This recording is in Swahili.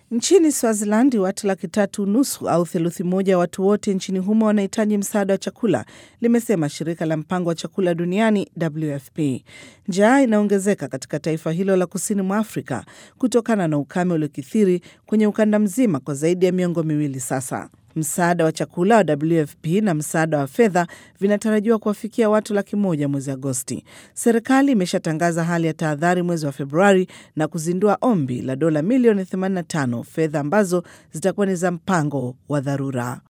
Nchini Swaziland, watu laki tatu nusu au theluthi moja ya watu wote nchini humo wanahitaji msaada wa chakula, limesema shirika la mpango wa chakula duniani WFP. Njaa inaongezeka katika taifa hilo la kusini mwa Afrika kutokana na ukame uliokithiri kwenye ukanda mzima kwa zaidi ya miongo miwili sasa. Msaada wa chakula wa WFP na msaada wa fedha vinatarajiwa kuwafikia watu laki moja mwezi Agosti. Serikali imeshatangaza hali ya tahadhari mwezi wa Februari na kuzindua ombi la dola milioni 85, fedha ambazo zitakuwa ni za mpango wa dharura.